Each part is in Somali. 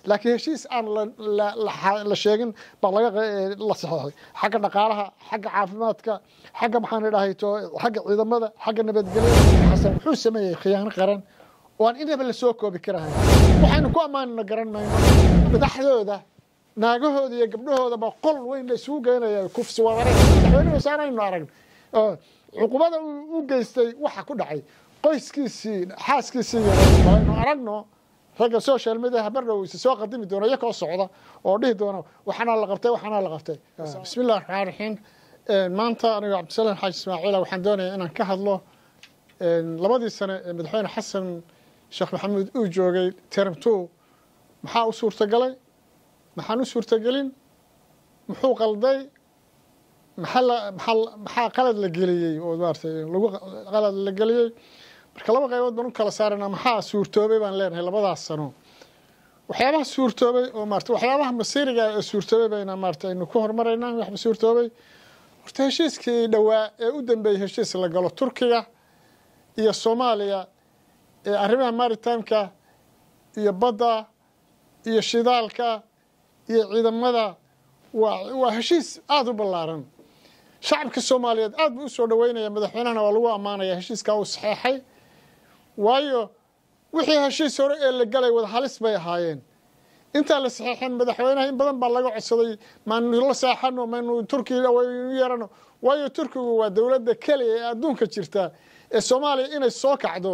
laakiin heshiis aan la sheegin baa laga la saxeexay xagga dhaqaalaha xagga caafimaadka xagga maxaan idhahay xagga ciidamada xagga nabadgelyada xasan wuxuu sameeyey khiyaano qaran oo aan inaba la soo koobi karahay waxaynu ku ammaanina garan mayno madaxdooda naagahooda iyo gabdhahooda baa qol weyn la isugu geynaya kufsi wadare madaxweyne wasaaraynu aragn cuqubada u geystay waxa ku dhacay qoyskiisii xaaskiisii aynu aragno ragga social media habardhow isa soo qadimi doona iyakoo socda oo dhihi doona waxaana la qabtay waxaana la qabtay bismi illahi raxmaan raxiim maanta anigo cabdisalaan xaaji ismaaciila waxaan doonayaa inaan ka hadlo labadii sane ee madaxweyne xasan sheekh maxamuud uu joogay term two maxaa u suurtagalay maxaan u suurtagelin muxuu qalday maxaa qalad la geliyey oo maaratay lagu qalad la geliyey marka laba qaybood baan u kala saarana maxaa suurtoobay baan leenahay labadaas sano waxyaabaha suurtoobay oo maarata waxyaabaha masiiriga ee suurtoobay bayna maarata aynu ku hormaraynaa waxba suurtoobay horta heshiiskii dhowaa ee u dambeeyey heshiis la galo turkiga iyo soomaaliya ee arrimaha maritimeka iyo badda iyo shidaalka iyo ciidamada waa waa heshiis aada u ballaaran shacabka soomaaliyeed aad buu usoo dhaweynaya madaxweynahana waa lagu ammaanaya heshiiskaa uu saxeexay waayo wixii heshiis hore ee la galay wada halis bay ahaayeen intaa la saxeexeen madaxweynaha in badan baa laga codsaday maanu la saaxano maynu turkiga waynu yeerano waayo turkigu waa dowladda keliya ee adduunka jirta ee soomaaliya inay soo kacdo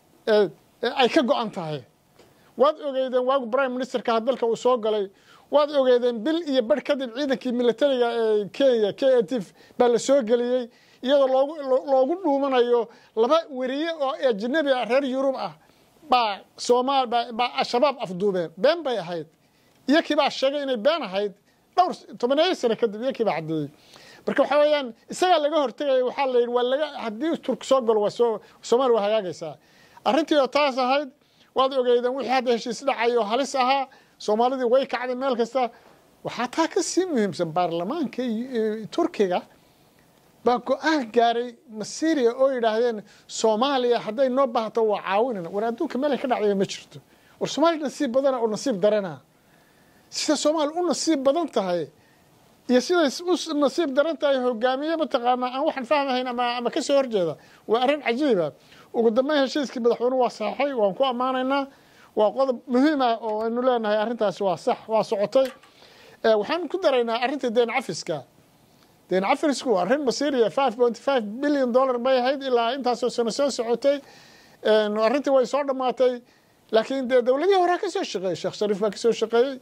ay ka go-an tahay waad ogeydeen waagu prime ministerka dalka uu soo galay waad ogeydeen bil iyo barh kadib ciidankii militariga ee kenya k a tif baa la soo geliyey iyadoo loogu loogu dhuumanayo laba weriye oo ajnabi ah reer yurub ah baa soomaal baa al-shabaab afduubeen been bay ahayd iyakii baa sheegay inay been ahayd dhowr tobaneeyo sano kadib iyakii baa caddeeyey marka waxaa weeyaan isagaa laga hortegaya waxaa la yidhi waa laga haddii turk soo galo waa soo soomaaliya waa hagaagaysaa arrintii oo taas ahayd waad ogeydeen wixii hadda heshiis dhacay oo halis ahaa soomaalidii way kacday meel kasta waxaa taa ka sii muhiimsan baarlamaanka turkiga baa go-aan gaaray masiria oo yidhaahdeen soomaaliya hadday noo baahato waa caawinana war adduunka meelay ka dhacdaya ma jirto war soomaaliya nasiib badana oo nasiib darana sida soomaaliya u nasiib badan tahay iyo siday u nasiib daran tahay hogaamiye mataqaanaa aan waxaan fahmahayn ama ama kasoo horjeeda waa arrin cajiiba ugu dambeyn heshiiskii madaxweynuhu waa saxay waan ku ammaanaynaa waa qodob muhiim ah oo aynu leenahay arrintaasi waa sax waa socotay waxaan ku daraynaa arrinta deen cafiska deen cafisku waa arrin masiiriya five point five billion dollar bay ahayd ilaa intaasoo sano soo socotay arrintii way soo dhammaatay laakiin dee dowladihii horea ka soo shaqeeyey sheekh shariif baa kasoo shaqeeyey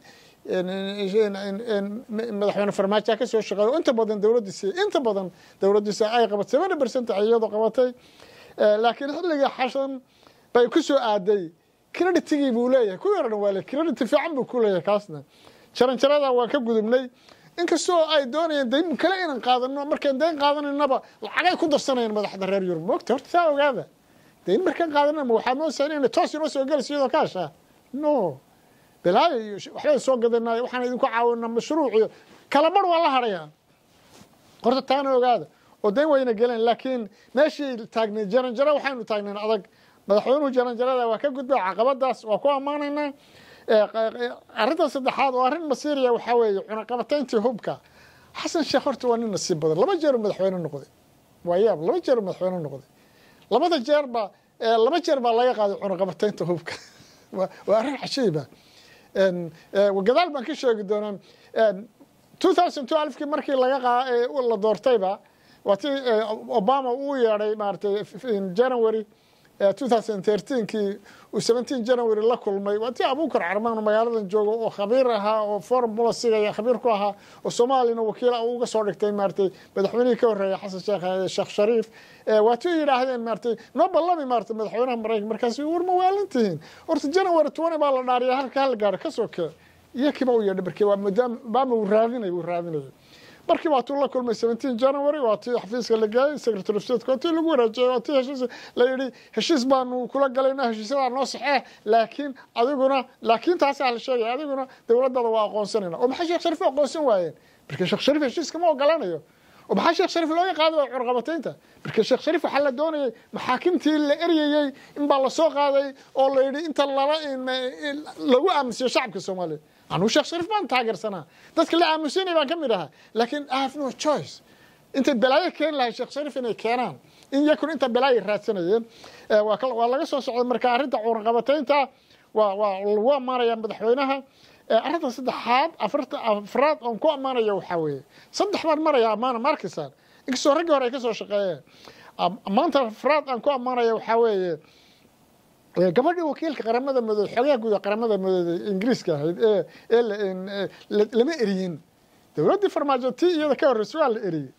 madaxweyne farmaajo ka soo shaqeeyey inta badan dowladdiisi inta badan dowladdiisi ay qabatay seventy percent iyadoo qabatay laakiin xilligii xashan bay ku soo aaday creditigii buu leeyahay kuwii hore dhan waa le credit fiican buu ku leeyahay kaasna jaranjarada waa ka gudubnay inkastoo ay doonayeen dayn kale inaan qaadano markaan dayn qaadanaynaba lacagay ku darsanayaan madaxda reer yurub moogta horta saa ogaada dayn markaan qaadanama waxaad noo sayn inay toos inoo soo gelayso iyadoo kaasha no bilaayo iyo waxbay soo gadanay waxaan idinku caawinaa mashruuc iyo kala bar waa la hadhayaa horta taana ogaada oo dayn wayna geleen laakiin meeshii taagnay jaranjaro waxaynu taagnayn adag madaxweynuhu jaranjarada waa ka gudbay caqabadaas waa ku ammaanaynaa arrinta saddexaad oo arrin masiiriya waxaa weeye cunaqabatayntii hubka xasan sheekh horta waa nin nasiib badan laba jeer madaxweyne noqday waa yaab laba jeer madaxweyne noqday labada jeerba laba jeer baa laga qaaday cunaqabataynta hubka waa arrin cajiiba gadaal baan ka sheegi doonaa two thousand two alfkii markii laga la doortayba waa ti obama uu yeedhay maaratay january two thousand thirteenkii uu seventeen january la kulmay waa ti abuukar carmaan magaaladan jooga oo khabiir ahaa oo foreign policyga khabiir ku ahaa oo soomaaliyana wakiil uga soo dhigtay maaratay madaxweynihii ka horreeya xasan sheekh sheekh shariif waa ti yidhaahdeen maaratay noo ballami maaratay madaxweynaha maraykan markaas war ma waalintihiin horta january twenty baa la dhaariya halka hala gaaro kasoo kee iyo kiiba u yeedhay markii waa maadaama obama uu raadinay uu raadinayay markii waa tuu la kulmay seventeen january waa tii xafiiska la geeyey secretary of state waa tii lagu wareejiyey waa tii heshiis la yidhi heshiis baanu kula galayna heshiisyadaa noo saxee laakiin adiguna laakiin taasaa la sheegaya adiguna dowladada waa aqoonsanayna oo maxay sheekh shariif aqoonsan waayeen marka sheekh shariif heshiiska ma ogolanayo oo maxaa sheekh shariif looga qaaday waa curqabataynta marka sheekh shariif waxaa la doonayay maxaakimtii la eryayey in baa lasoo qaaday oo la yidhi inta lala lagu aamusiyo shacabka soomaaliya anuu sheekh shariif baan taageersanaa dadka la aamusinay baan ka mid ahaa laakiin i have no choice intay balaayo keeni lahay sheekh shariif inay keenaan in yakun inta balaayo raadsanayeen waa laga soo socday marka arrinta curqabataynta waa waa lagu ammaanaya madaxweynaha arrinta saddexaad afarta afraad oon ku ammaanayo waxaa weeye saddex baan maraya ammaana markisan inkastoo raggii hore ay ka soo shaqeeyeen ammaanta afraad aan ku ammaanaya waxaa weeye gabadhii wakiilka qaramada madoobe xogaha guud ee qaramada madoobe ingiriiska ahayd ee ee lama eriyin dowladdii farmaajo tii iyada ka horreysay waa la eriyey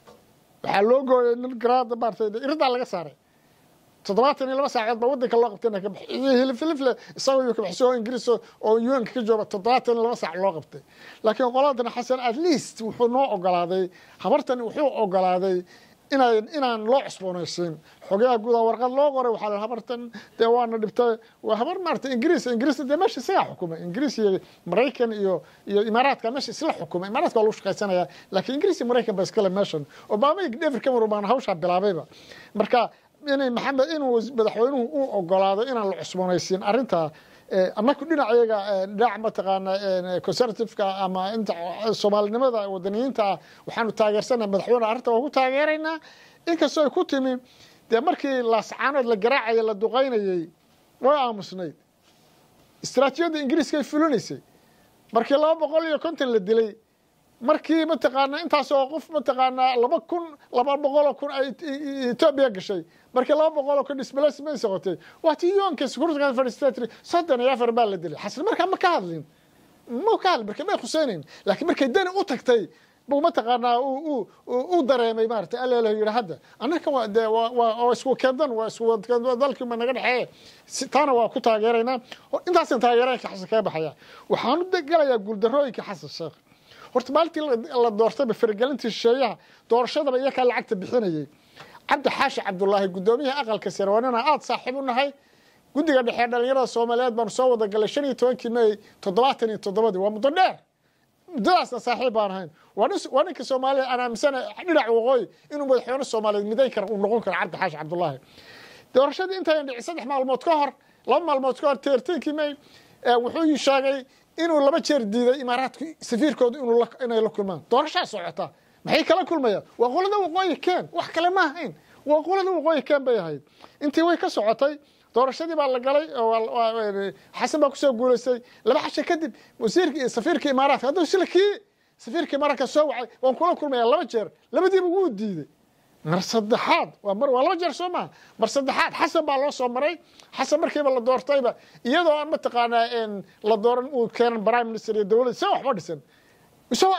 waxaa loo gooyay nin garaada maartay iridaa laga saaray toddobaatan iyo laba saacood baa waddanka loo qabtay ka baxiyey hilifilifle isagoo iyo kabaxsay oo ingiriis oo un-ka ka jooga toddobaatan iyo laba saac loo qabtay laakiin qoladan xasan at least wuxuu noo ogolaaday habartan wuxuu ogolaaday inaan inaan loo cusboonaysiin xogaha guudaa warqad loo qoray waxaa la habartan dee waana dhibtay waa habar maarata ingiriis ingiriis dee meesha isagaa xukumay ingiriis iyo maraykan iyo iyo imaaraadka meesha isla xukumay imaaraadka waa lagu shaqaysanaya laakiin ingiriis iyo maraykan ba iskale meeshan obama iyo david cameron baana hawshaa bilaabayba marka inay maxamed inuu madaxweynuhu u ogolaado inaan la cusboonaysiin arrintaa annaku dhinacayaga dhinac mataqaana conservativeka ama inta soomaalinimada wadaniyiinta ah waxaanu taageersanaa madaxweyne arrinta waa ku taageeraynaa inkastoo ay ku timi dee markii laascaanood la garaacayay la duqaynayey way aamusnayd istaraatiijiyadda ingiriiska ay fulinaysay markii laba boqol iyo konton la dilay markii mataqaanaa intaasoo qof mataqaanaa laba kun laba boqoloo kun ay etoobiya gashay markii laba boqoloo kun displacement socotay waa tii yoonka security fadhiisatay soddon iyo afar baa la dilay xasan markaa ma ka hadlin ma ka hadlin marka may khuseynayn laakiin markay dani u tagtay buu mataqaanaa u dareemay maarata aleelo yidhi hadda annaka waa dee waa isku kendan waa isku dalkii ma naga dhexeeye taana waa ku taageeraynaa intaasaan taageeraynka xasan kaga baxaya waxaanu gelayaa guuldarooyinka xasan sheekh horta maalintii la doortayba faragelintii shisheeyaha doorashadaba iyakaa lacagta bixinayay cabdi xaashi cabdulaahi guddoomiyaha aqalka sare waa ninaan aada saaxiib u nahay guddiga dhexe dhalinyarada soomaaliyeed baanu soo wada galay shan iyo tobankii may toddobaatan iyo toddobadii waa muddo dheer muddadaasna saaxiib baan ahayn waa ninka soomaaliya aan aaminsana dhinac waqooyi inuu madaxweyne soomaaliyeed midayn kara uu noqon karo cabdi xaashi cabdulaahi doorashadii intayan dhicin saddex maalmood ka hor laba maalmood ka hor teerteenkii may wuxuu sheegay inuu laba jeer diiday imaaraadku safiirkooda inay la kulmaan doorashaa socota maxay kala kulmayaan waa qolada waqooyi keen wax kale ma ahayn waa qolada waqooyi keen bay ahayd intii way ka socotay doorashadii baa la galay xasan baa kusoo guulaystay laba xasha kadib wasiirka safiirka imaaraadka hadduu sila kii safiirka imaaraadka soo wacay waan kula kulmaya laba jeer labadiiba wuu diiday mar saddexaad waa mar waa laba jeer soo maha mar saddexaad xasan baa loo soo maray xasan markiiba la doortayba iyadoo aan mataqaanaa la dooran uu keenan prime minister iyo dowladda se waxba dhisan isagoo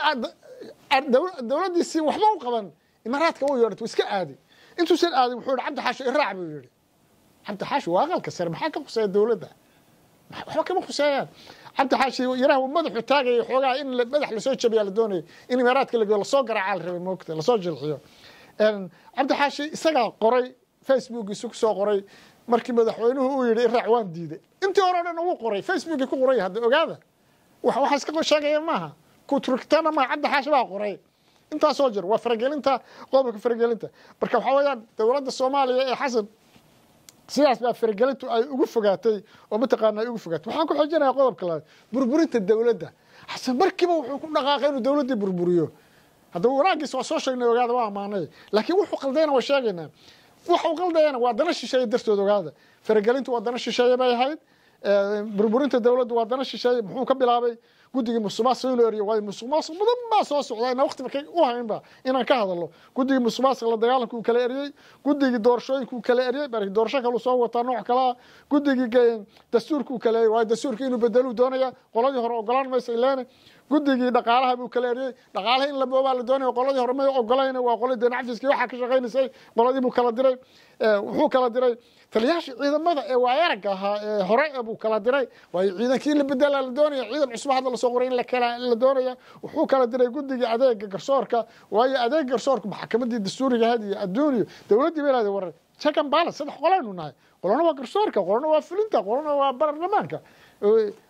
dowladdiisii waxba u qaban imaaraadka uu yeedhat iska aaday intuusan aaday wuxuu yihi cabdi xaashi iraac buu yihi cabdi xaashi waa aqalka sare maxaa ka khuseeya dowladda waxba kama khuseeyaan cabdi xaashi yaraha madaxu taagaya xoogaha in madax lasoo jabiyaa la doonaya in imaaraadka la lasoo garaacaa la rabay moogta lasoo jilxiyo cabdi xaashi isagaa qoray facebookiisu ku soo qoray markii madaxweynuhu uu yidhi iraac waan diiday intii hore o dhan ugu qoray facebookii ku qoray hadda ogaada waxa iska sheegaya maaha kuturugtana maaha cabdi xaashi baa qoray intaasoo jir waa faragelinta qodobka faragelinta marka waxaa weeyaan dowladda soomaaliya ee xasan sidaas baa faragelintu ay ugu fogaatay oo mataqaana ay ugu fogaatay waxaan ku xoojinaya qodobka labaad burburinta dowladda xasan markiiba wuxuu ku dhaqaaqay inuu dowladdii burburiyo haddaba wanaagiis waa soo sheegnay ogaada waa ammaanay laakiin wuxuu qaldayna waa sheegaynaa waxuu qaldayana waa dana shisheeye dartood ogaada faragelintu waa dana shisheeye bay ahayd burburinta dowladdu waa dana shisheeye muxuu ka bilaabay guddigii musuqmaasuq inuu eriyo waayo musuqmaasuq badan baa soo socda ina waqti markay u haynba inaan ka hadalno guddigii musuqmaasuq la dagaalanka uu kala eriyey guddigii doorashooyinka uu kala eriyey bari doorasho kale uu soo wataa nooc kalaa guddigii dastuurka uu kala eriyey waayo dastuurka inuu bedeluu doonaya qoladii hore ogolaan maysa ileene guddigii dhaqaalaha buu kala eriyey dhaqaalaha in la boobaa la doonaya qoladii hore may ogolayna waa qoladii nacfiski waxaa ka shaqaynaysay qoladii buu kala diray wuxuu kala diray taliyaashii ciidamada ee waayaragga ahaa ee hore buu kala diray waayo ciidankii in la bedela la doonaya ciidan cusub hadda lasoo qoray in la doonaya wuxuu kala diray guddigii adeega garsoorka waayo adeeg garsoorka maxakamadii dastuuriga ahayd iyo adduuniyo dowladdii bay lahday war check and balance saddex qolaynu nahay qolana waa garsoorka qolana waa fulinta qolana waa baarlamaanka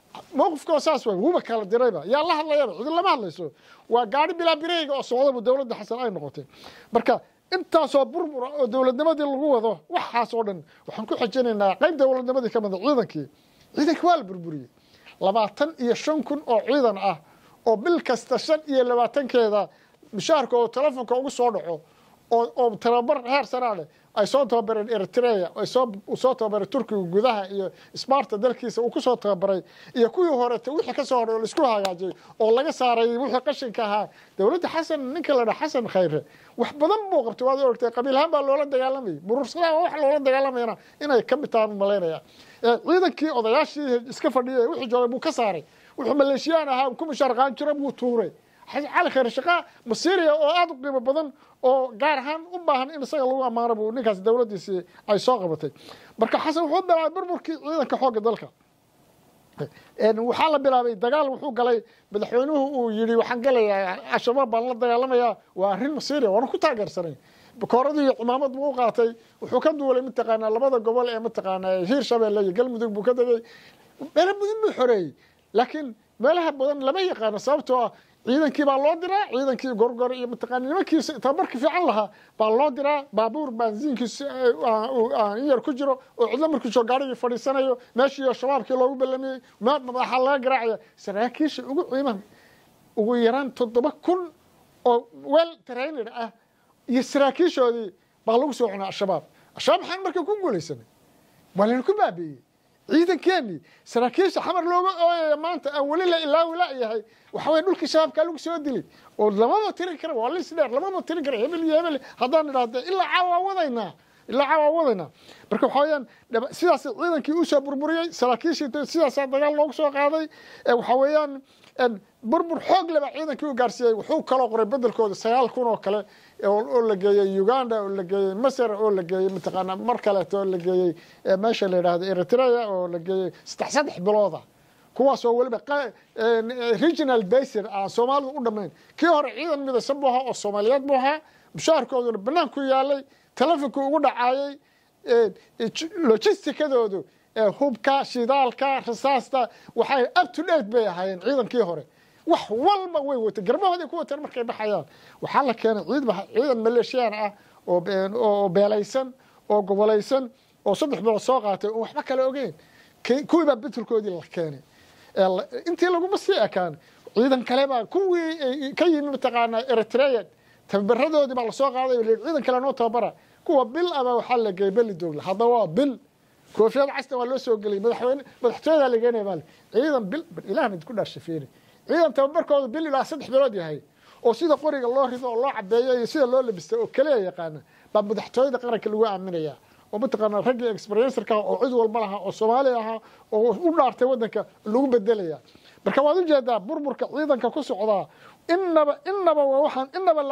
mowqifkoo saas waay wuba kala dirayba yaa la hadlayaba cidi lama hadlayso waa gaari bilaa bireyga oo socdaba dowladda xasan ay noqotay marka intaasoo burbura oo dowladnimadii lagu wado waxaas oo dhan waxaan ku xijinaynaa qayb dowladnimadii ka mida ciidankii ciidankii waa la burburiyey labaatan iyo shan kun oo ciidan ah oo bil kasta shan iyo labaatankeeda mushaharka oo telefonka ugu soo dhaco oo tababar heer sanaa leh ay soo tababareen eritrea uu soo tababaray turkiga gudaha iyo smarta dalkiisa uu ku soo tababaray iyo kuwii horeta wixii ka soo horay oo laisku hagaajiyey oo laga saaray wixii qashinka ahaa dowladda xasan ninka la dhaha xasan khayre wax badan buu qabtay waad orgtay qabiilhaan baa loola dagaalamayay murursalaha wax loola dagaalamayana inay ka mid tahaan malaynaya ciidankii odayaashii iska fadhiyay wixii joogay buu ka saaray wuxuu maleeshiyaan ahaa ku mushaarqaan jira buu tuuray cali khayr shaqaa masiiriya oo aada u qiimo badan oo gaar ahaan u baahan in isaga lagu ammaano buu ninkaas dowladdiisii ay soo qabatay marka xasan wuxuu bilaabay burburkii ciidanka xoogga dalka waxaa la bilaabay dagaal wuxuu galay madaxweynuhu uu yidhi waxaan galayaa al-shabaab baan la dagaalamayaa waa arrin masiiriya waana ku taageersanay bakooradii iyo cimaamad buu u qaatay wuxuu ka duulay mataqaanaa labada gobol ee mataqaanaa hiir shabeelle iyo galmudug buu ka degay meelo badan buu xoreeyey laakiin meelaha badan lama yaqaano sababtoo ah ciidankii baa loo diraa ciidankii gorgor iyo mataqaana nimankiisa tababarka fiican lahaa baa loo diraa baabuur baansiinkiisa in yar ku jiro oo cidlo markuu soo gaarigii fadhiisanayo meeshii shabaabkii loogu ballamiyey waxaa laga garaacaya saraakiisha ugu ciiman ugu yaraan toddoba kun oo wel trainer ah iyo saraakiishoodii baa lagu soo cunaa al-shabaab al-shabaab maxaan marka ku guulaysanay waa layna ku baabi'iyey ciidankeeni saraakiisha xamar looga ooyaya maanta aan weli la ilaawi la-yahay waxa weye dhulkii shabaabkaa lagu soo dilay oo lamama tirin kara waa lis dheer lamama tirin kara hebel iyo hebel haddaan idhaahdo ilaa caawaa wadaynaa ilaa caawaa wadaynaa marka waxa weyaan sidaas ciidankii uu soo burburiyey saraakiishii sidaasaa dagaal loogu soo qaaday waxa weeyaan burbur xoog leba ciidankii u gaarsiiyey wuxuu kaloo qoray bedelkooda sagaal kun oo kale oo la geeyey uganda oo la geeyey masar oo la geeyey mataqaanaa mar kaleeto oo la geeyey meesha la yidhaahdo eritrea oo la geeyey saddex saddex bilooda kuwaasoo weliba regional basin aan soomaalida u dhammayn kii hore ciidan midaysan buu ahaa oo soomaaliyeed buu ahaa mushaharkooduna banaanku yaalay telefonkii ugu dhacaayey logistikadoodu hubka shidaalka rasaasta waxay up to date bay ahaayeen ciidankii hore wax walba way watay garbahooday ku wateen markay baxayaan waxaa la keenay ciidan maleeshiyaan ah oo beelaysan oo gobolaysan oo saddex bilood soo qaatay oo waxba kale ogeyn kuwii baa betelkoodii la keenay intii laguma sii ekaan ciidan kale baa kuwii ka yimi mataqaanaa eritrea tababaradoodii baa lasoo qaaday o ciidan kale noo tababara kuwa bil aba waxaa la geeyey beli doogla haddaba waa bil koofiyad castan waa loo soo geliyay madaxweyne madaxtooyadaa la geenaya maali ciidan bil ilahna idku dhaashafeeni ciidan tababarkooda bil ilaa saddex bilood yahay oo sida qoriga loo rido oo loo cabeeyo iyo sida loo labista oo keliya yaqaana baa madaxtooyada qaranka lagu aaminaya oo mataqaanaa raggii experiencerka oo cid walba lahaa oo soomaali ahaa oo u dhaartay waddanka lagu bedelaya marka waad ujeedaa burburka ciidanka ku socdaa inaba inaba waa waxaan inaba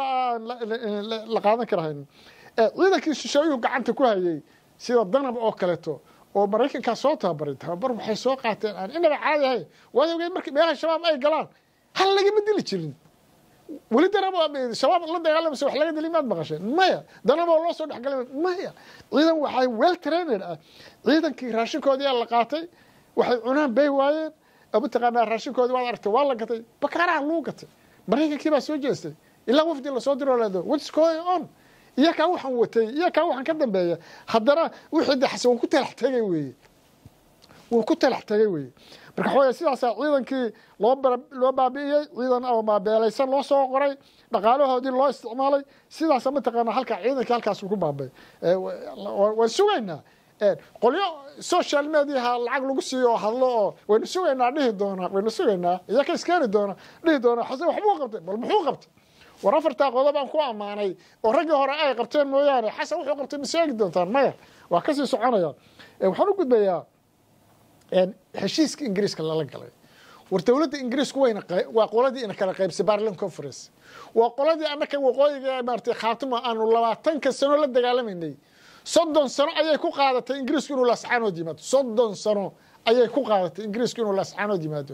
la qaadan karahayn ciidankii shisheeyuhu gacanta ku hayay sida danab oo kaleeto oo maraykankaa soo tababaray tababar waxay soo qaateen aan inaba caadi ahayn waad ogeed markii meelaha shabaab ay galaan hal lagama dili jirin weli danab shabaab la dagaalamaysa wax laga dili maad maqasheen maya danab oo loo soo dhexgalay maya ciidan waxay well trained ah ciidankii raashinkoodii aa la qaatay waxay cunaan bay waayeen mataqaanaa raashinkoodii waad aragtay waa la gatay bakaaraha lagu gatay maraykankii baa soo jeestay ilaa wafdi lasoo diro leedo what's going on iyo kaa waxaan watay iyo kaa waxaan ka dambeeya haddana wixii de xasan wuu ku talax tegay weeye wuu ku talax tegay weeye marka waxaweye sidaasaa ciidankii loo loo baabi'iyey ciidan oo maabeelaysan loo soo qoray dhaqaalahoodii loo isticmaalay sidaasa mataqaanaa halkaa ciidankii halkaas ku baabay waan sugaynaa qolyo social mediaha lacag lagu siiyo oo hadlo oo waynu sugaynaa dhihi doonaa waynu sugaynaa iyo ka iskeeni doona dhihi doonaa xasan waxbuu qabtay bal muxuu qabtay war afartaa qodob aan ku ammaanay oo raggii hore ay qabteen mooyaane xasan wuxuu qabtay ma sheegi doontaan maya waa kasii soconaya waxaan u gudbayaa heshiiska ingiriiska lala galay war dowladda ingiriisku wayna waa qoladii ina kala qaybsay barlin conference waa qoladii annaka waqooyiga maaratay khaatimo aanu labaatanka sano la dagaalamaynay soddon sano ayay ku qaadatay ingiriisku inuu laascaanood yimaado soddon sano ayay ku qaadatay ingiriisku inuu laascaanood yimaado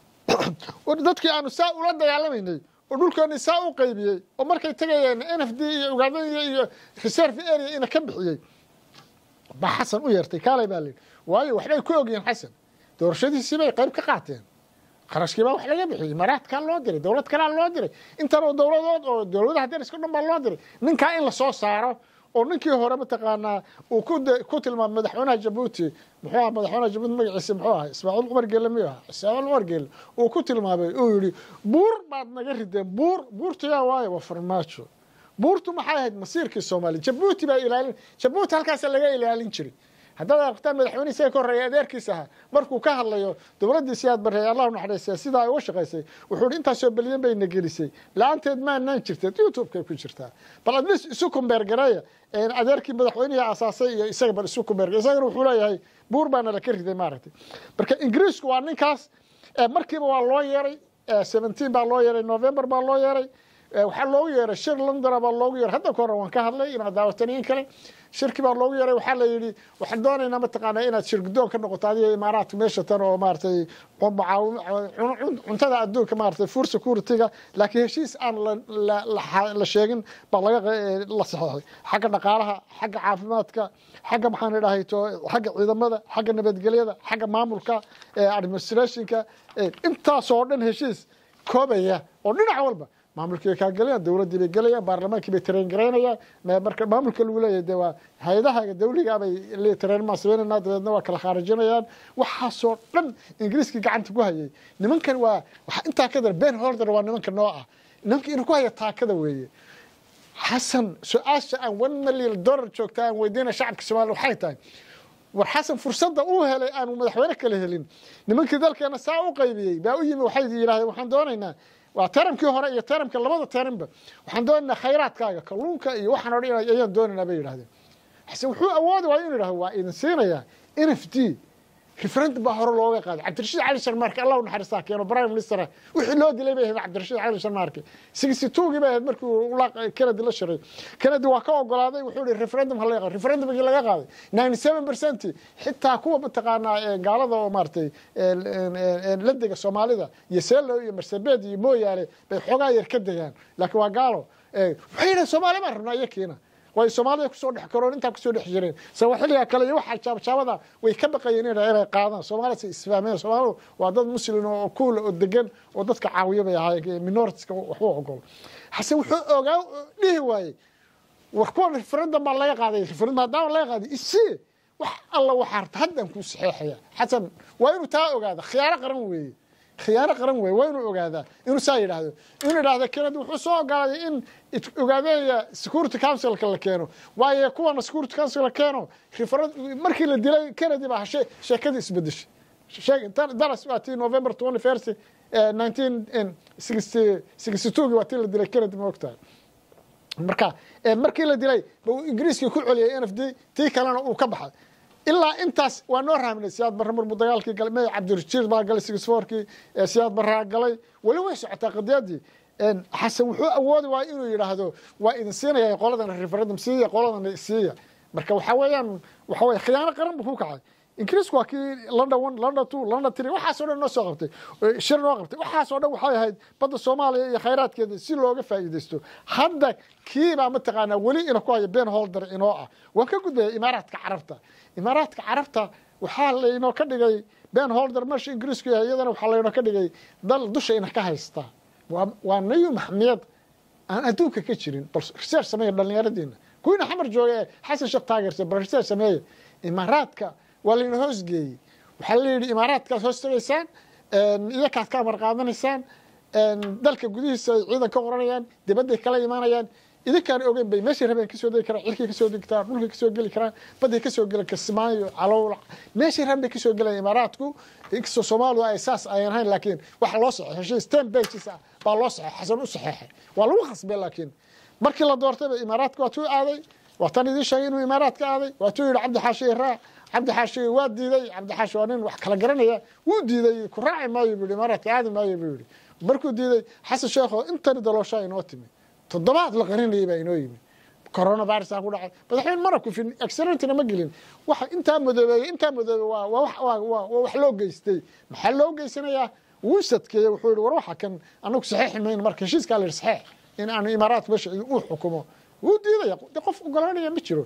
dadkii aanu saa ula dagaalamaynay oo dhulkooni saa u qaybiyey oo markay tegayeen n f d iyo ugaadaniya iyo reserve area ina ka bixiyey baa xasan u yeertay kaalay baa layidhi waayo waxbay ku ogyihiin xasan doorashadiisii bay qayb ka qaateen qarashkii baa wax laga bixiyey imaaraadkaa loo diray dowlad kalaa loo diray intan oo dowladood oo dowladaha dariska dhan baa loo diray ninkaa in lasoo saaro oo ninkii hore mataqaanaa uu ku tilmaamay madaxweynaha jabuuti muxuu aha madaxweynaha jabuuti magaciisa muxuu ahaa ismaaciil cumar geelle miyuu ahaa ismaaciil cumar geelle uu ku tilmaamay uu yidhi buur baad naga rideen buur buurtayaa waayo waa farmaajo buurtu maxay ahayd masiirkii soomaaliya jabuuti baa ilaalin jabuuti halkaasa laga ilaalin jiray haddaad aragtaan madaxweyne isaga ka horreeya adeerkiisa ahaa markuu ka hadlayo dowladdii siyaad barreey allahu naxariistay sidaa ay uga shaqaysay wuxuu hi intaasoo belyan bayna gelisay la-aanteed maanaan jirteed youtube-kay ku jirtaa bal adlis isu kumbeergareeya adeerkii madaxweynihii asaasay iyo isaga bal isu kumbeergare isagana wuxuu leeyahay buur baana laka riday maaragtay marka ingiriisku waa ninkaas markiiba waa loo yeeray seventeen baa loo yeeray november baa loo yeeray waxaa loogu yeeray shir londona baa loogu yeeray hadda ka hore waan ka hadlay inaad daawataniyin kale shirki baa loogu yeeray waxaa la yidhi waxaan doonaynaa mataqaanaa inaad shirgudoon ka noqoto adiga imaaraadka meesha tan oo maaragtay cuntada adduunka maaragtay food security-ga laakiin heshiis aan la sheegin baa laga la saxeexay xagga dhaqaalaha xagga caafimaadka xagga maxaan idhahay to xagga ciidamada xagga nabadgelyada xagga maamulka administrationka intaasoo dhan heshiis koobaya oo dhinac walba maamulkii bay kaa gelayaan dowladdii bay gelayaan baarlamaankii bay tareen garaynayaan marka maamulka lagu leeyahay de waa hay-adaha dawligaa bay tareenmaa samaynayna dabeedna waa kala khaarijinayaan waxaasoo dhan ingiriiskii gacanta ku hayay nimankan waa waxa intaa ka dar ben holder waa nimanka noo ah nimanka inuu ku haya taakada weeye xasan su-aasha aan one million dollar joogta aan weydiina shacabka soomaliya waxay tahay war xasan fursadda uu helay aanu madaxweyne kala helin nimankii dalkeena saa u qaybiyey baa u yimi waxay yidhahdeen waxaan doonaynaa waa taramkii hore iyo taramka labada taranba waxaan doonaynaa khayraadkaaga kalluunka iyo waxaan o dhan ayaan doonaynaa bay yidhahdeen xasan wuxuu awoodi waaya inu yidhahdo waa idin siinayaa n f d referendum baa hore looga qaaday cabdirashiid cali sharmaarke allah u naxariistaa keeno prime minister wixii loo dilay bay ahayd cabdirashiid cali sharmaarke sixty two-gii bay ahayd markii kennedy la shiray kennedy waa ka ogolaaday wuxuu yihi referendum ha laga qaado referendumkii laga qaaday ninety seven percent xitaa kuwa mataqaanaa gaalada oo maaragtay ladega soomaalida iyo seelo iyo marsabed iyo mooyaale bay xoogaa yar ka degaan laakiin waa gaalo waxay yidhahen soomaali baan rabnaa iyo kiina way soomaalida kusoo dhex karoon intaa kusoo dhex jireen sawaaxiliga kale iyo waxa jaabjaabada way ka baqayeen inay qaadaan soomaalida isfaameen soomaalidu waa dad muslin oo kuula oo degan oo dadka caawiya bay ahaayeen minoritiska waxu ogol hase wuxuu ogaa dhihi waayey war kuwa referendum baa laga qaaday referendum haddaan laga qaaday isii wax alla waxaa harta haddaan kuu saxeexaya xasan waa inuu taa ogaada khiyaano qaran weeye khiyaano qaran weeye waa inuu ogaadaa inuu saa yidhaahdo inuu yidhahdo kennedy wuxuu soo ogolaaday in ogaadeeya security councilka la keeno waayo kuwana security council la keeno markii la dilay kennedy baa sheekadii isbedeshay daras waa tii november twenty first nineteen sixty sixty two-gii waa tii la dilay kennedy ma ogtahay marka markii la dilay buu ingiriiskii ku celiyay n f d tii kalena uu ka baxay ilaa intaas waa noo rahminay siyaad barre marmuu dagaalkii galay may cabdirashiid baa galay sixfourkii siyaad barraa galay weli way socotaa qadiyadii xasan wuxuu awoodi waaya inuu yidhaahdo waa idin siinaya qoladana referendum siiya qoladana siiya marka waxa weeyaan waxa weye khiyaano qaran buu ku kacay ingiriisku waa kii london one london two london three waxaasoo dhan noo soo qabtay shir noo qabtay waxaasoo dhan waxay ahayd badda soomaaliya iyo khayraadkeeda si looga faa'iidaysto hadda kiibaa mataqaanaa weli ina ku haya ben holder inoo ah waan ka gudbaya imaaraadka carabta imaaraadka carabta waxaa laynoo ka dhigay ben holder meesha ingiriisku yahay iyadana waxaa laynoo ka dhigay dal dusha ina ka haysta waa nayu maxmiyad aan adduunka ka jirin bal research sameeya dhallinyaradiina kuwiina xamar jooga ee xasan sheekh taageersa bal research sameeya imaaraadka waa layna hoosgeeyey waxaa la yidhi imaaraadkaad hoos tagaysaan iyakaad ka amar qaadanaysaan dalka gudihiisa ay ciidan ka qoranayaan dibadday kala imaanayaan idinkaan ogeyn bay meeshay rabeen kasoo degi karaan cirkay kasoo degi karaan dhulkay kasoo geli karaan badday kasoo geli kismaayo calowl meeshay rabeen bay kasoo gelayaan imaaraadku inkastoo soomaalidu ay saas ayan ahayn laakiin waxa loo saxeexay heshiis ten pages ah baa loo saxeexay xasan u saxeexay waa lagu khasbay laakiin markii la doortayba imaaraadka waa tuu aaday waa tan idiin sheegay inuu imaaraadka aaday waa tuu yidhi cabdi xaashi raac cabdi xaashi waa diiday cabdi xaashi waa nin wax kala garanaya wuu diiday ku raaci maayo buu yidhi imaaraadka aadi maayo buu yidhi markuu diiday xasan sheekho intani dalooshaa inoo timi toddobaad la qarinayay baa inoo yimi coronavirusa ku dhacay madaxweyne mana kufin accidentina ma gelin waxa intaa madoobeeyey intaa madoobe waa waa waa wax loo geystay maxaa loo geysanayaa wuu sadkeeyey wuxuu yihi war waxa kan anagu saxiixi mayno marka heshiiskaa la yihi saxiix in aanu imaaraadka meesha uu xukumo wuu diidaya de qof ogolaanaya ma jiro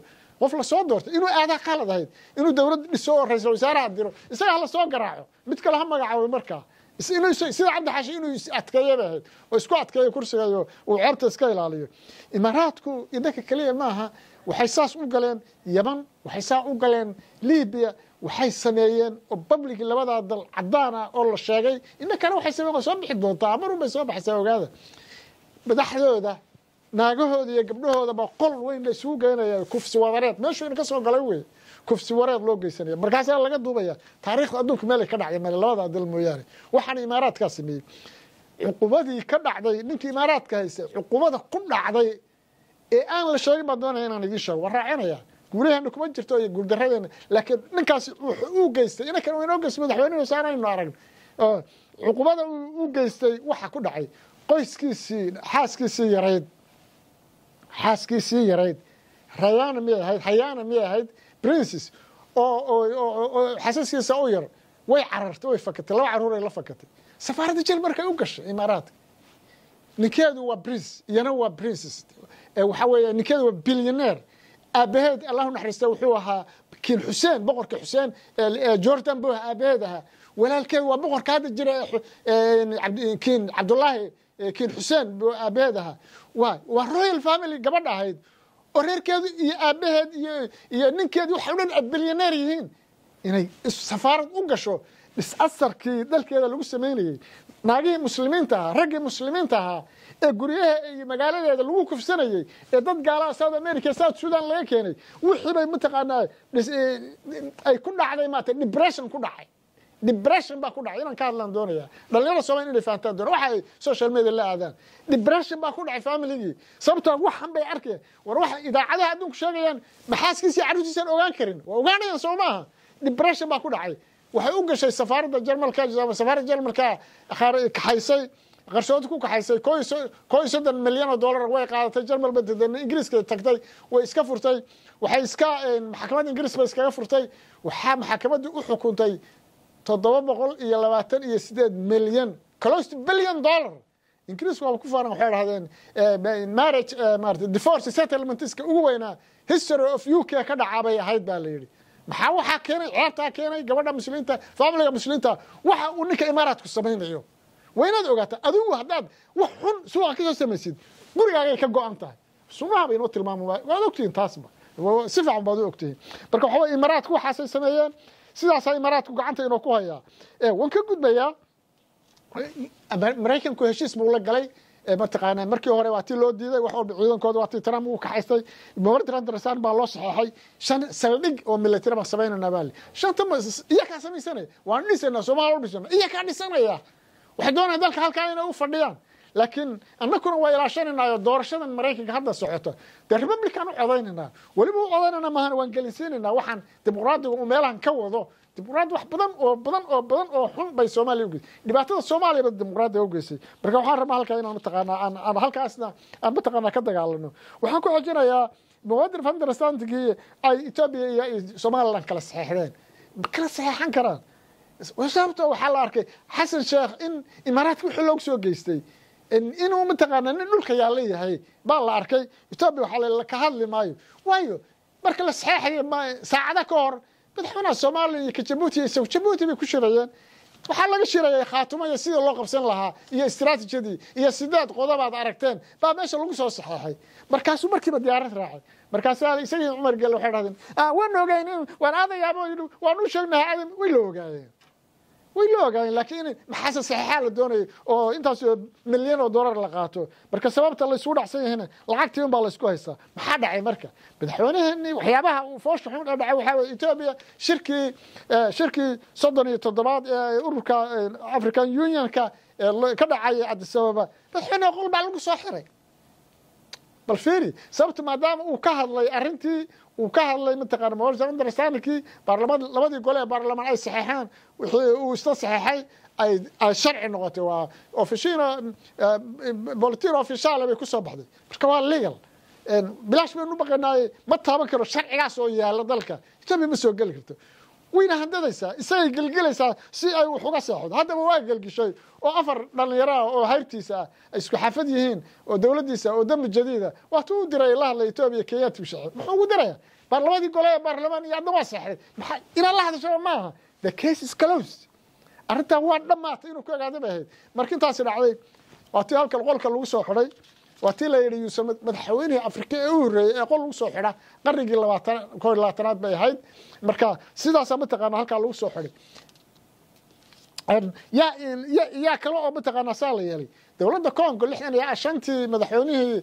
qof lasoo doortay inuu aadaa qalad ahayd inuu dowlad dhiso oo ra-iisul wasaaraha diro isaga hala soo garaaco mid kale ha magacaabo markaa sida cabdi xashi inuu is adkeeya bay ahayd oo isku adkeeyo kursigayo uu ceebta iska ilaaliyo imaaraadku idinka keliya maaha waxay saas u galeen yaman waxay saa u galeen libiya waxay sameeyeen oo public labadaa dal cadaan ah oo la sheegay inankana waxay sameyen waa soo bixi doontaa marun bay soo baxaysaa ogaada madaxdooda naagahooda iyo gabdhahoodaba qol weyn la isugu geynaya kufsi wadareed meeshuu ina ka soo galay wey kufsi wareed loo geysanaya markaasaa laga duubaya taariikhda adduunka meelay ka dhacday male labada dal mooyaane waxaana imaaraadkaa sameeyey cuqubadii ka dhacday ninkii imaaraadka haystay cuqubada ku dhacday ee aan la sheegin baan doonaya inaan idiin sheego waan raacinaya guulaheena kuma jirto iyo guuldarradeena laakiin ninkaasi uu geystay inankan inoo geystay madaxweynuhu saanaynu aragn cuqubada u geystay waxa ku dhacay qoyskiisii xaaskiisii yarayd xaaskiisii yarayd rayana miyay ahayd hayana miyay ahayd princes oo xasaskiisa u yar way carartay way fakatay laba caruuray la fakatay safaaradda jel markay u gashay imaaraadka ninkeedu waa prince iyana waa princes waxa weeye ninkeedu waa billionaire aabaheed allahu naxariista wuxuu ahaa kiin xuseen boqorka xuseen jordan buu aabaheed ahaa walaalkeed waa boqorka hadda jira kiin cabdullaahi kiin xuseen buu aabaheed ahaa waa waa royal family gabadha ahayd oo reerkeedu iyo aabaheed iyo iyo ninkeedi waxay o dhan bilyaneer yihiin inay safaarad u gasho dhisasarkii dalkeeda lagu samaynayey naagihii muslimiinta ahaa raggii muslimiinta ahaa ee guryaha iyo magaaladeeda lagu kufsanayey ee dad gaalaha south america south sudan laga keenay wixii bay mataqaanaa ay ku dhacday maata depression ku dhacay depression baa ku dhacay inaan ka hadlaan doonaya dhalinyarada soomaliya inay fahantaan doona waxa ay social media la aadaan depression baa ku dhacay familigii sababtoo waxan bay arkayaan war waxa idaacadaha adduunku sheegayaan maxaaskiisa iyo carruurtiisaan ogaan karin waa ogaanayaan soo maaha depression baa ku dhacay waxay u gashay safaaradda jarmalka safaaradda jarmalka kaxaysay qarshood ku kaxaysay koo iyo soddon milyan oo dollar way qaadatay jarmal bay tagtay ingiriiska tagtay way iska furtay waxay iska maxkamadda ingiriis bay iskaga furtay waxaa maxkamaddii u xukuntay toddoba boqol iyo labaatan iyo sideed milyan close to billion dollar ingiriisku waaba ku faaran waxay dhahdeen marriage maarata divorce settlementska ugu weynaa history of u k ka dhacaa bay ahayd baa la yidhi maxaa waxaa keenay ceebtaa keenay gabadha muslimiinta familiga muslimiinta waxa uu ninka imaaraadku samaynayo waa inaad ogaataa adigu haddaad wax xun suuqa kasoo samaysid gurigaagay ka go-an tahay sunaha bay inoo tilmaama waad ogtihiin taasba si fiican baad u ogtihiin marka waxaa weye imaaraadku waxaasay sameeyeen sidaasaa imaaraadku gacanta inoo ku hayaa waan ka gudbayaa maraykanku heshiis buu la galay mataqaana markii hore waa tii loo diiday wax walba ciidankooda waa tii trump uu kaxaystay memorandum understand baa loo saxeexay shan saldhig oo military baan samaynanaa baa shanta iyakaa samaysanaya waan dhisanaa soomaaliya u dhisana iyakaa dhisanaya waxay doonayaan dalka halkaa inay u fadhiyaan laakiin annakuna waa ilaashanaynayo doorashadan maraykanka hadda socoto dee republican u codaynanaa weliba u codaynana maahan waan gelinsiinaynaa waxaan dimuqraadiga uu meelahan ka wado dimuqraadi wax badan oo badan oo badan oo xun bay soomaaliya ugeysay dhibaatada soomaaliyaba dimuqraadiga ugeysay marka waxaan rabaa halkaa inaan mataqaanaa aan aan halkaasna aan mataqaanaa ka dagaalano waxaan ku xojinayaa muqadir fanderstandkii ay etoobiya iyo somaliland kala saxeexdeen kala saxeexan karaan sababto waxaa la arkay xasan sheekh in imaaraadka wixii loogu soo geystay inuu mataqaana nin dhulka yaalla yahay baa la arkay etoobiya waxaa ka hadli maayo waayo marka la saxeexayo saacada ka hor madaxweynaha soomaaliya iyo ka jabuuti iyo isagu jabuuti bay ku shirayeen waxaa laga shirayay khaatumo iyo sidii loo qabsan lahaa iyo istraatijadii iyo sideed qodobaad aragteen baa meesha lagu soo saxeexay markaasuu markiiba diyaarad raacay markaasaa isagii cumar gelle waxay dhahdeen waan ogayn waan aadayaabo waan u sheegnahay adan way la ogaayeen way la ogaayeen laakiin in maxaase saxeexaa la doonayay oo intaas milyan oo dollar la qaato marka sababta la isugu dhacsan yahayna lacagtii un baa la isku haystaa maxaa dhacay marka madaxweynaheeni waxyaabaha uu foosha xun ee dhacay waxaa weye etoobiya shirkii shirkii soddon iyo toddobaad ee ururka african unionka ka dhacay addis ababa madaxweyneha qol baa lagu soo xiray bal fiiri sababta maadaama uu ka hadlay arrintii uu ka hadlay mataqaana memorandum understandingkii baarlamaan labadii gole ee baarlamaan ay saxeexaan wixii uu isla saxeexay ay ay sharci noqotay waa ofishino bolitino ofishaale bay ku soo baxday marka waa legal bilaash baynu baqanaaye ma taaban karo sharcigaas oo yaala dalka etoobiya ma soo geli karto wayna handadaysaa isagay gelgelaysaa si ay wax uga seexdo haddaba waa gelgishay oo afar dhallinyaro ah oo hayrtiisa ah ay isku xafad yihiin oo dowladdiisa oo dambi jadiida waatuu u diray la hadlay etoobiya kenyaati u shacey muxuu ugu diraya baarlamadii gole ee baarlamaan iyo adna waa seexday maxaa inaad la hadashaba maaha the case is closed arrintan waa dhammaatay inuu ku ogaada bay ahayd marka intaasi dhacday waa tii halkan qolka lagu soo xidhay waa tii la yidhi yuusuf madaxweynihii afrika ee u horreeyey ee qol lagu soo xidha qarnigii labaatan koo iyo labaatanaad bay ahayd marka sidaasaa mataqaana halkaa lagu soo xidhay yaa yaa kale oo mataqaanaa saa la yeelay dowladda congo lixdan iyo shantii madaxweynihii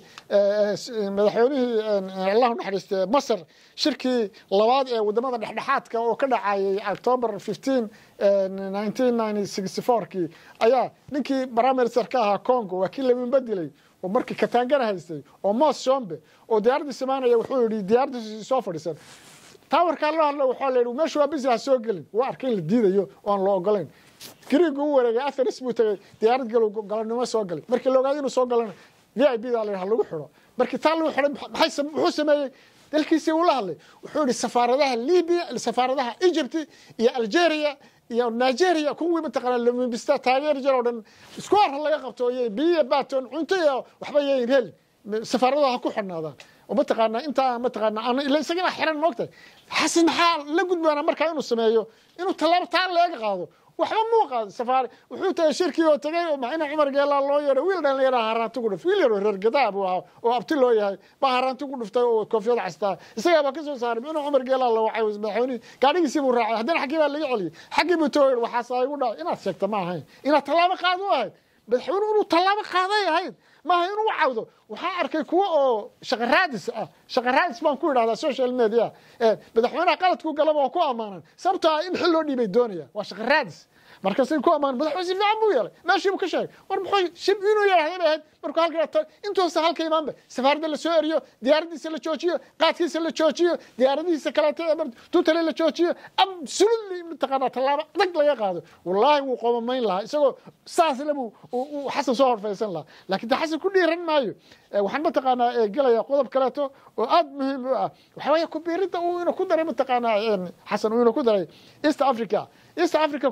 madaxweynihii allahu naxariiste masar shirkii labaad ee wadamada dhexdhexaadka oo ka dhacayay october fifteen nineteen ninety sixty fourkii ayaa ninkii baraminister ka ahaa congo waa kii lamin bedilay oo markii kataangana haystay oo mos shombe oo diyaaraddii samaanaya wuxuu yidhi diyaaraddiisi soo fadhiisan taawarkaa loo hadla waxaa la yidhi meeshu waa bisi ha soo gelin waa arkay in la diidayo oo aan loo ogolayn griiga u wareegay atheris buu tagay diyaarad gal galanimo soo galay markii la ogaaday inuu soo galana v i b da la yidhaha lagu xidho markii taa lagu xidhay maxay muxuu sameeyey dalkiisii uu la hadlay wuxuu yidhi safaaradaha libiya safaaradaha egypt iyo algeria iyo nigeria kuwii mataqaana lamibista taageeri jir oo dhan isku arra laga qabto iyo biyo baton cunto iyo waxba yayn helin safaaradaha ha ku xidhnaadaan oo mataqaana intaa mataqaana ila isagana xiran moogtahay xasan maxaa la gudbaana markaa inuu sameeyo inuu tallaabo taa leega qaado waxba muu qaada safaari wuxuu tagay shirkii oo tagay oo maxina cumar geelaa loo yeedhay wiil dhan yaraa haraanti ku dhuftay wiil yaroo reer gadaa buu ahaa oo abti loo yahay baa haraanti ku dhuftay oo koofiyada castaa isagaa baa ka soo saaray inuu cumar geelaa la wacay madaxweynihii gaadhigiisii buu raacay haddana xaggii baa laga celiyey xaggii buu too yidhi waxaasaa igu dhacay inaad sheegta ma ahayn inaad tallaabo qaado u ahayd madaxweyne inuu tallaabo qaaday ahayd maaha inuu cawdo waxaa arkay kuwa oo shaqaraadis ah shaqaraadis baan ku idhahdaa social media madaxweynaha qaladku galaba oo ku ammaanan sababtoo ah in xil loo dhiibay doonaya waa shaqaraadis markaasay ku ammaan madaxweyne si fiican buu yeelay meeshii buu ka sheegay war muxuu shib inuu yeelay bay ahayd markuu halka intuusa halka imaanba safaaradda la soo eriyo diyaaraddiisa la joojiyo qaadkiisa la joojiyo diyaaradihiisa kaleeto tutale la joojiyo absolutely mataqaanaa tallaabo adag laga qaado wallaahi wuu qoomamayn lahaa isagoo saasle buu xasan soo horfaysan lahaa laakiin de xasan ku dhiiran maayo waxaan mataqaanaa gelaya qodob kaleeto oo aad muhiim u ah waxaa weeye kubiiridda uu ina ku daray mataqaanaa xasan uu ina ku daray east africa east africa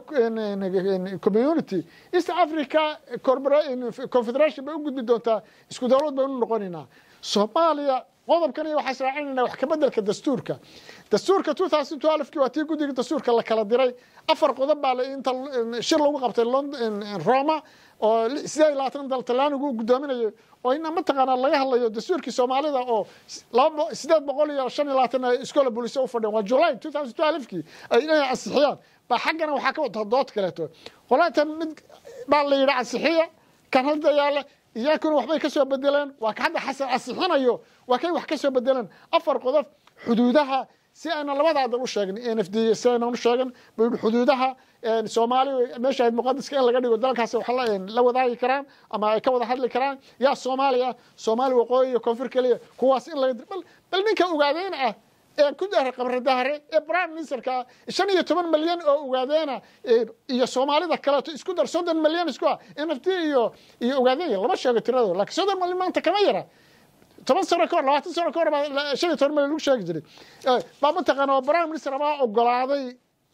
community east africa confederation bay u gudbi doontaa isku dowlad baynu noqonaynaa soomaaliya qodobkan iyo waxaa israacinayna wax kabedelka dastuurka dastuurka two thousand twelve-kii waa tii guddiga dastuurka la kala diray afar qodob baa inta shir lagu qabtay roma oo sideed iyo labaatan dal talyaanigu guddoominayo oo ina mataqaanaa laga hadlayo dastuurkii soomaalida oo laba sideed boqol iyo shan iyo labaatan iskoola booliso u fadhiyeen waa july two thousand twelve-kii ay inay ansixiyaan baa xaggana waxaa ka wata dood kaleeto qolaatan mid baa la yidhi ansixiya kan hadda yaala iyakuna waxbay ka soo bedeleen waa ka hadda xasan ansixinayo waa kay wax ka soo bedeleen afar qodob xuduudaha si ayna labada dal u sheegin n f d si aynan u sheegan buu yidhi xuduudaha soomaaliya meesha ahayd muqadiska in laga dhigo dalkaasi wax la wadaagi karaan ama ay ka wada hadli karaan yaa soomaaliya soomaali waqooyi iyo koonfur keliya kuwaas in laga bal ninka ogaadeen ah ee ku dahre qabradahre ee prime ministerka shan iyo toban malyan oo ogaadeena iyo soomaalida kaleeto isku dar soddon malyan isku ah n f d iyo iyo ogaadeenya lama sheego tiradooda lakiin soddon malyan maanta kama yara toban sano ka hor labaatan sano ka hor baa shan iyo toban malyan lagu sheegi jiray baa mataqaana oo prime minister baa ogolaaday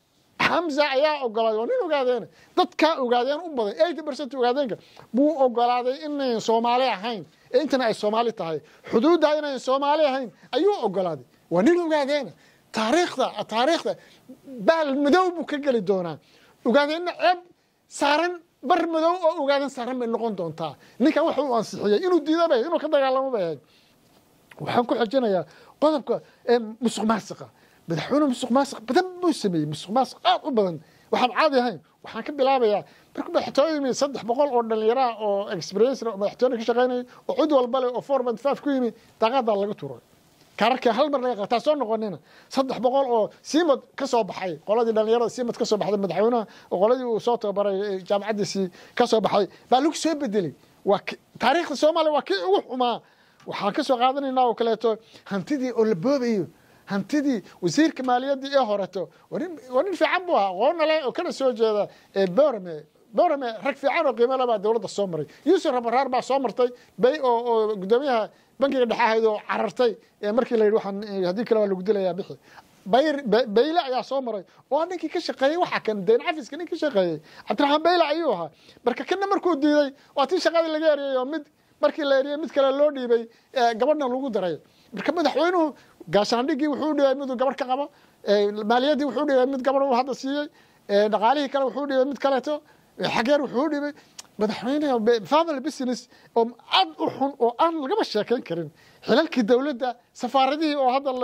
xamza ayaa ogolaaday waa nin ogaadeena dadkaa ogaadeen u badan eighty percent ogaadeenka buu ogolaaday inayn soomaali ahayn ee intana ay soomaali tahay xuduudda inayn soomaali ahayn ayuu ogolaaday waa nin ogaadeena taariikhda taariikhda baal madow buu ka geli doonaa ogaadeenna ceeb saaran bar madow oo ogaadeen saaran bay noqon doontaa ninkan waxa uu ansixiyey inuu diida bay inuu ka dagaalamo bay ahayd waxaan ku xojinayaa qodobka musuq maasiqa madaxweyne musuq maasiq badan buu sameeyey musuq maasiq aad u badan waxaan caadi ahayn waxaan ka bilaabayaa markuu madaxtooye yimi saddex boqol oo dhallinyaraha oo experience madaxtooye ka shaqaynaya oo cid walba leh oo four point five ku yimi daaqadaa laga turay kaararkii hal mar laga qataa soo noqonina saddex boqol oo siimad ka soo baxay qoladii dhallinyarada siimad ka soo baxday madaxweynaha oo qoladii uu soo tababaray jaamacaddiisii ka soo baxay baa lagu soo bedelay waa taariikhda soomaaliya waa kii ugu xumaa waxaan ka soo qaadanaynaa oo kaleeto hantidii oo la boobayo hantidii wasiirka maaliyaddii ee horeto waa nin fiican buu ahaa aqoonna leh oo kana soo jeeda borame borame rag fiican oo qiimo le baa dowladda soo maray yuusuf rabaraar baa soo martay bay oo oo guddoomiyaha bankiga dhexe ahayd oo carartay markii la yidhi waxaan haddii kale waa lagu dilayaa bixi bayr bayle ayaa soo maray oo ninkii ka shaqeeyey waxa kan dayn cafiska nin ka shaqeeyey cabdiraxmaan bayle ayuu ahaa marka kana markuu diiday waa tii shaqadii laga eriyey oo mid markii la eriyey mid kale loo dhiibay gabadhan lagu daray marka madaxweynuhu gaashaandhigii wuxuu u dhibay miduu gabarh ka qabo maaliyaddii wuxuu u dhibay mid gabarh uu hadda siiyey dhaqaalihii kale wuxuu u dhibay mid kaleeto xageer wuxuu u dhibay madaxweyne family business oo aad u xun oo aan lagaba sheekayn karin xilalkii dowladda safaaradihii oo hadda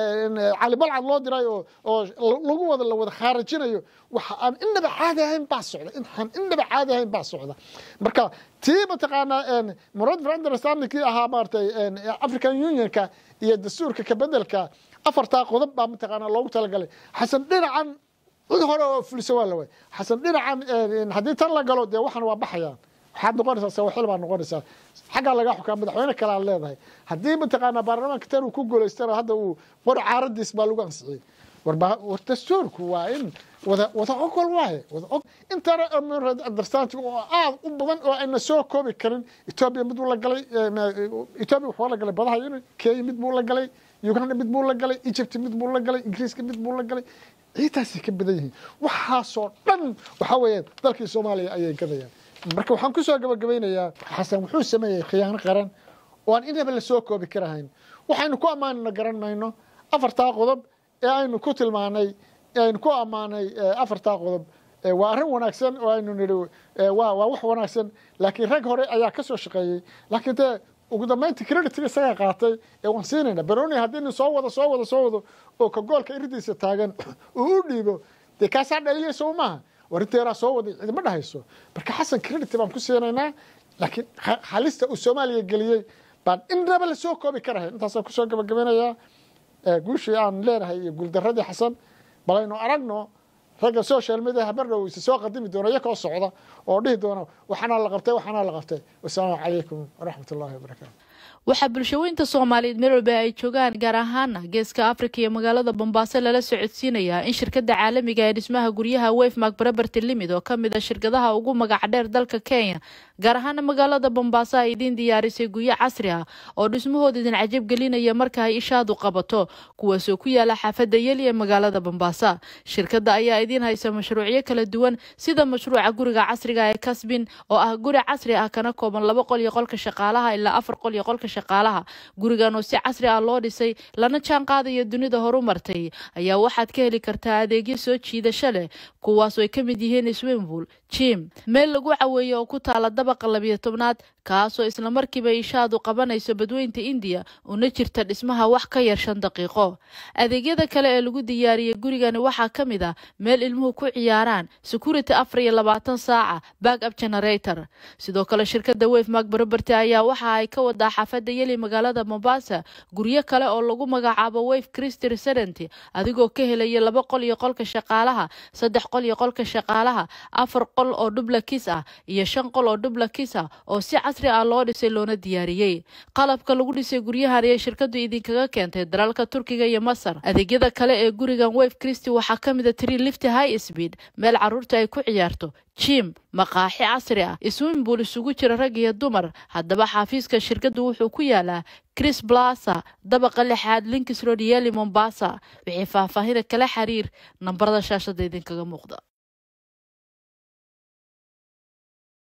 cali balcad loo diray oo oo lagu wada la wada khaarajinayo waxa aan innaba caadi ahayn baa socda inaan innaba caadi ahayn baa socda marka tii mataqaanaa murad for understandingkii ahaa maaragtay african unionka iyo dastuurka kabedelka afartaa qodob baa mataqaanaa loogu talagalay xasan dhinacan cid hore oo fulisa waa la waay xasan dhinacan haddii tan la galo dee waxan waa baxayaan waxaad noqonaysaa sawaxil baa noqonaysaa xaggaa lagaa xukaa madaxweyne kale aad leedahay haddii mataqaanaa baarlamaanka tan uu ku guulaystana hadda uu qor caaradiis baa lagu ansixiyey war dastuurku waa in wada wada ogol waaye wada og intana understanding oo aad u badan oo ayna soo koobi karin etoobiya mid buu la galay etoobiya wuxuu la galay badaha yuni kenya mid buu la galay uganda mid buu la galay egypt mid buu la galay ingiriiska mid buu la galay ciidaasay ka badan yihiin waxaasoo dhan waxa weeyaan dalkii soomaaliya ayay gadayaan marka waxaan kusoo gabagabaynayaa xasan wuxuu sameeyey khiyaano qaran oo aan inaba lasoo koobi karahayn waxaynu ku ammaanana garan mayno afartaa qodob ee aynu ku tilmaanay aynu ku ammaanay afartaa qodob waa arrin wanaagsan oo aynu nidhi waa waa wax wanaagsan laakiin rag hore ayaa ka soo shaqeeyey laakiin dee ugu dambayntii creditga isagaa qaatay ee waan siinayna baroni haddii nin soo wado soo wado soo wado oo ka goolka iridiisa taagan uu u dhiibo dee kaasaa dhaliyay soo maaha warinteeraa soo waday cidima dhahayso marka xasan credit baan ku siinaynaa laakiin halista uu soomaaliya geliyey baan innaba lasoo koobi karahay intaasaan kusoo gabagabanayaa guushii aan leenahay iyo guuldaradii xasan bal aynu aragno ragga social media habardhow isa soo qadimi doona iyakoo socda oo dhihi doona waxaana la qabtay waxaana la qabtay wasalaamu calaykum waraxmat ullahi wabarakaatu waxaa bulshaweynta soomaaliyeed meel walba ay joogaan gaar ahaana geeska afrika iyo magaalada bombaaso lala socodsiinayaa in shirkada caalamiga ee dhismaha guryaha wefmark baraberty limid oo kamid a shirkadaha ugu magac dheer dalka kenya gaar ahaana magaalada bombaaso ay idiin diyaarisay guryo casri ah oo dhismahooda idin cajab gelinaya marka ay ishaadu qabato kuwaasoo ku yaala xaafada yeli ee magaalada bombaaso shirkada ayaa idiin haysa mashruucyo kala duwan sida mashruuca guriga casriga ee kasbin oo ah guri casri ah kana kooban laba qol iyo qolka shaqaalaha ilaa afar qol iyo qolka shaqaalaha gurigan oo si casri ah loo dhisay lana jaan qaadaya dunida horumartay ayaa waxaad ka heli kartaa adeegyo soo jiidasho leh kuwaas oo ay ka mid yihiin swimbull jim meel lagu caweeyo oo ku taala dabaqa labiyo tobnaad kaasoo islamarkiiba ishaadu qabanayso badweynta indiya una jirta dhismaha wax ka yar shan daqiiqo adeegyada kale ee lagu diyaariyey gurigani waxaa ka mid ah meel ilmuhu ku ciyaaraan security afar iyo labaatan saaca back up generator sidoo kale shirkada wefmark baraberty ayaa waxa ay ka wadaa xaafada yeli magaalada mombasa guryo kale oo lagu magacaabo wef christy resident adigoo ka helaya laba qol iyo qolka shaqaalaha saddex qol iyo qolka shaqaalaha afar qol oo dublakis ah iyo shan qol oo dublakis ah oo si casri ah loo dhisay loona diyaariyey qalabka lagu dhisay guryahan ayay shirkadu idinkaga keentay dalalka turkiga iyo masar adeegyada kale ee gurigan wef christy waxaa ka mid a tree lift high speed meel caruurta ay ku ciyaarto jim maqaaxi casri ah swimbull isugu jira rag iyo dumar haddaba xafiiska shirkadu wuxuu ku yaalaa chris blasa dabaqa lixaad linkis road yeli mombasa wixii faahfaahina kala xiriir nambarada shaashada idinkaga muuqda